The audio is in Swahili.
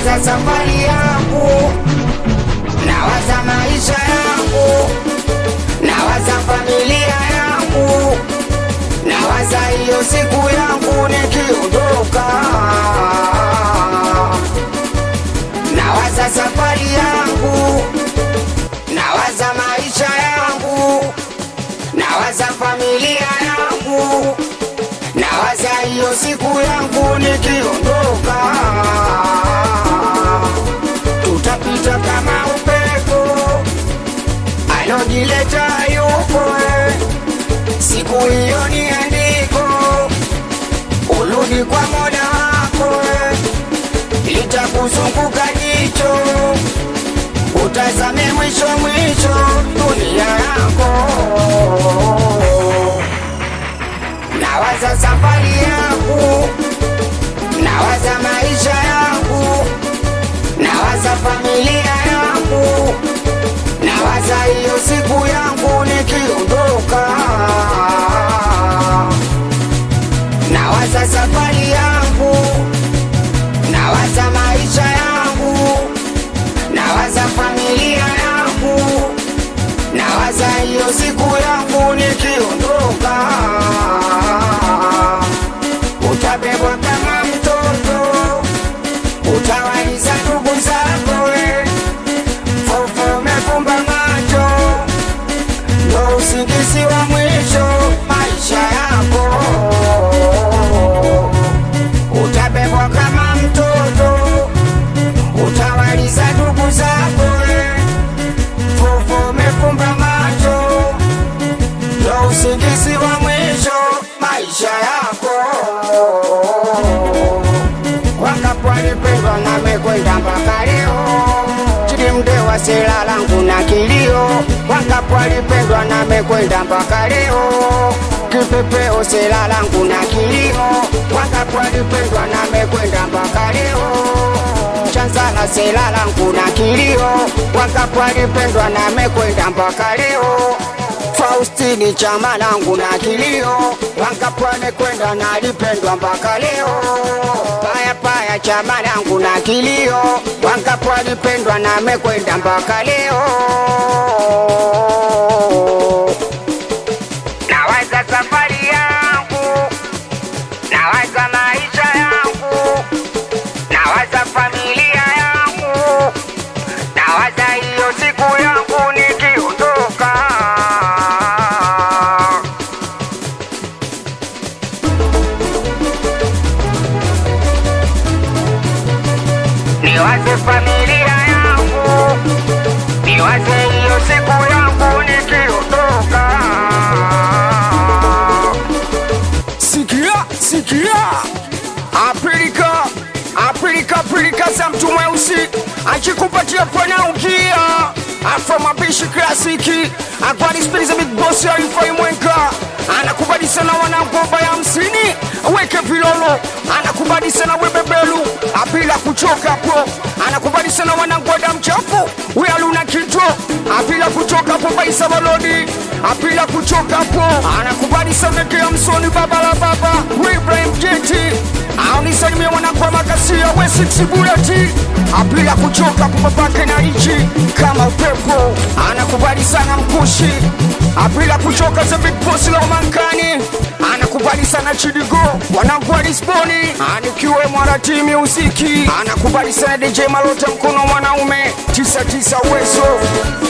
nawaza safari yangu, nawaza maisha yangu, nawaza familia yangu, nawaza hiyo siku yangu nikiondoka, nawaza safari yangu, nawaza maisha yangu, nawaza familia yangu, nawaza hiyo siku yangu nikiondoka, tutapita kama upepo alojileta yupo, eh. siku hiyo ni andiko, urudi kwa mola wako, eh. litakuzunguka jicho, utazame mwisho mwisho dunia yako nawaza safari yangu, nawaza maisha yangu, nawaza familia yangu, nawaza hiyo siku yangu nikiondoka, nawaza safari yangu, nawaza maisha yangu, nawaza familia yangu, nawaza hiyo siku yangu nikiondoka, utabebwa kama mtoto, utawaliza ndugu zako, we fofo umefumba macho, ndo usingizi wa mwisho maisha yako, utabebwa kama mtoto, utawaliza ndugu zako, we fofo umefumba macho, ndo usingizi wa mwisho maisha yako. Wangapo walipendwa na mekwenda mpaka leo, chini mdewa sela langu na kilio. Wangapo walipendwa na mekwenda mpaka leo, kipepeo sela langu na kilio. Wangapo walipendwa na mekwenda mpaka leo chanzala sela langu na kilio, wangapo walipendwa na mekwenda mpaka leo. Faustini chama langu na kilio, wangapo wamekwenda na alipendwa mpaka leo. Paya paya chama langu na kilio, wangapo walipendwa na amekwenda mpaka leo. Nawaza safari yangu, nawaza maisha yangu, nawaza familia yangu, nawaza hiyo siku yangu nikiondoka. Niwaze familia yangu, niwaze hiyo siku yangu nikiondoka. Sikia, sikia, Afrika, Afrika, Afrika za mtu mweusi akikupatia pana ukia afro mapishi klasiki akwanispiliza big boss ya ifai mwenka anakubali sana wanangomba ya hamsini weke vilolo anakubali sana webebelu apila kuchoka po anakubali sana wanangoda mchafu wealuna kito apila kuchoka po baisa balodi apila kuchoka po anakubali sana kea msoni baba la baba Ibrahim Jeti aunisalimia wanakwa makasia we six bullet apila kuchoka po babake na ichi kama upepo anakubali sana mkushi apila kuchoka za big boss la umankani anakubali sana chidigo wanangu wa Lisboni anikiwe mwarati musiki anakubali sana DJ Malota mkono mwanaume tisa tisa uwezo